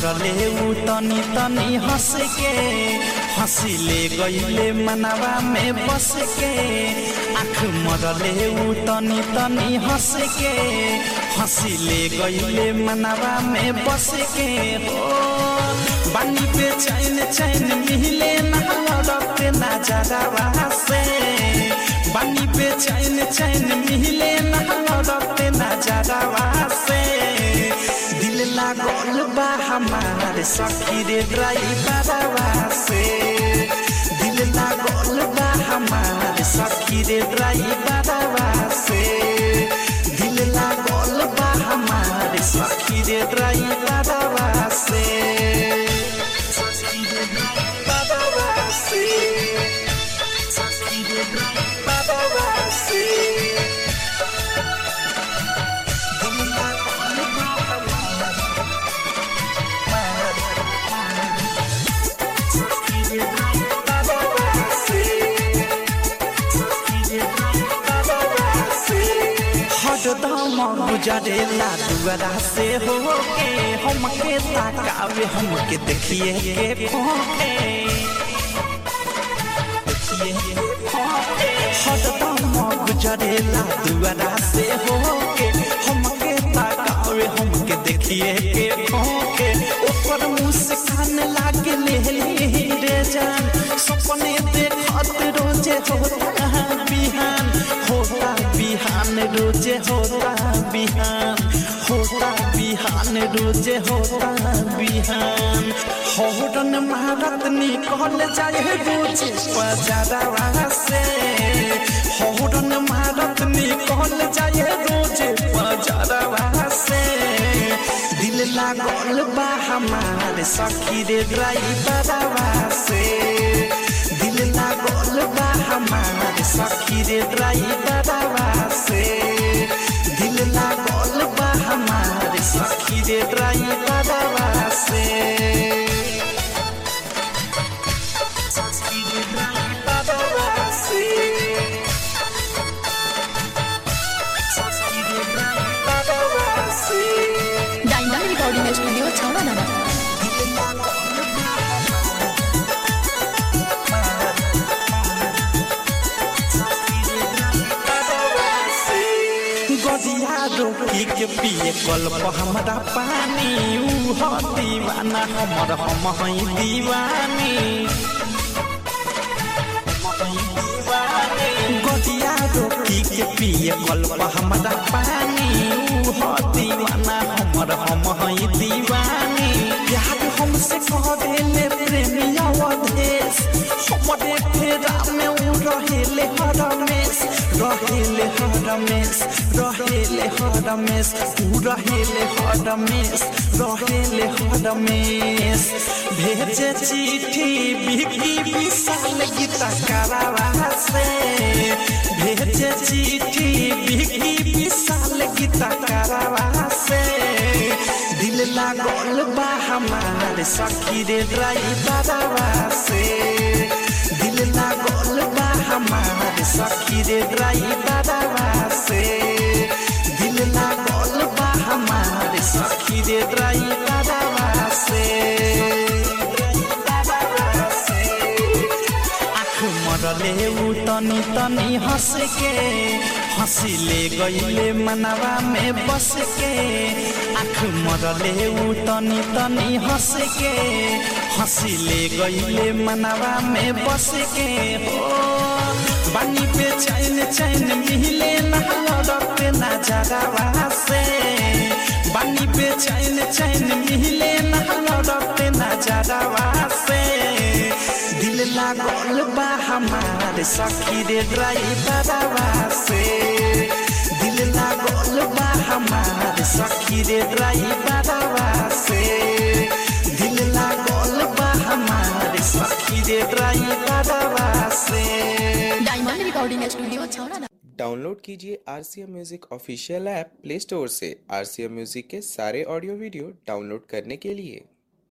मरले उ तनी तनी हंस के हंसी ले गईले मनवा में बस के आँख मरले उ तनी तनी हंस के हंसी ले गईले मनवा में बस के हो बानी पे चैन चैन मिले ना लड़ते ना जगवा से बानी पे चैन चैन मिले ना लड़ते ना जगवा से दिल लागल बा हमारे सखी रे ड्राइवरवा से दिल लागल बा हमारे सखी रे ड्राइवरवा से दिल लागल बा हमारे सखी रे ड्राइवरवा से सखी रे ड्राइवरवा से सखी रे ड्राइवरवा से दिल लागल बा हरदम गुजरेला दुआरा से हो के हमके ताकावे हमके देखिए के खोके हरदम गुजरेला दुआरा से हो के हमके ताकावे हमके देखिए के खोके ऊपर मुस्कान लागे ले रे जान सपने देखत रोजे होता बिहान होता बिहान रोजे होता बिहान होता बिहान रोजे होता बिहान होरन महारत निकल जाए रोजे बजारवा से होरन महारत निकल जाए रोजे बजारवा से दिल लागल बा हमारे सखी रे ड्राइवरवा से दिल लागल बा हमारे सखी रे ड्राइवरवा से दिल लागल बा हमारे सखी रे ड्राइवरवा से सखी रे ड्राइवरवा से सखी रे ड्राइवरवा से डायमंड रिकॉर्डिंग स्टूडियो छावड़ा नामा गदिया रोकी के पिए कल्प हमरा पानी ऊ ह दीवाना हमर हम हई दीवानी गदिया रोकी के पिए कल्प हमरा पानी ऊ ह दीवाना हमर हम हई दीवानी प्यार हमसे कह देले प्रेमिया अवधेश हमरे फेरा में ऊ रहेले हरमेश रहेले हरमेश रहेले हरमेश ऊ रहेले हरमेश रहेले हरमेश भेजे चिट्ठी बिकी विशाल गीता करावा से भेजे चिट्ठी बिकी विशाल गीता करावा से दिल लागल बा हमारे सखी रे ड्राइवरवा से दिल लागल बा हमारे सखी रे ड्राइवरवा से दिल लागल बा हमारे सखी रे ड्राइवरवा से आँख मरले उ तनी तनी हंस के हंसी ले गईले मनवा में बस के आँख मरले उ तनी तनी हंस के हंसी ले गईले मनवा में बस के हो बानी पे चैन चैन मिले ना लड़ते ना जगवा से बानी पे चैन चैन मिले ना लड़ते ना जगवा से दिल लागल बा हमारे सखी रे ड्राइवरवा से दिल लागल बा हमारे सखी रे ड्राइवरवा से दिल लागल बा हमारे सखी रे ड्राइवरवा से डायमंड रिकॉर्डिंग स्टूडियो छावड़ा नामा डाउनलोड कीजिए R C M music official app play store से आर सी एम म्यूजिक के सारे ऑडियो वीडियो डाउनलोड करने के लिए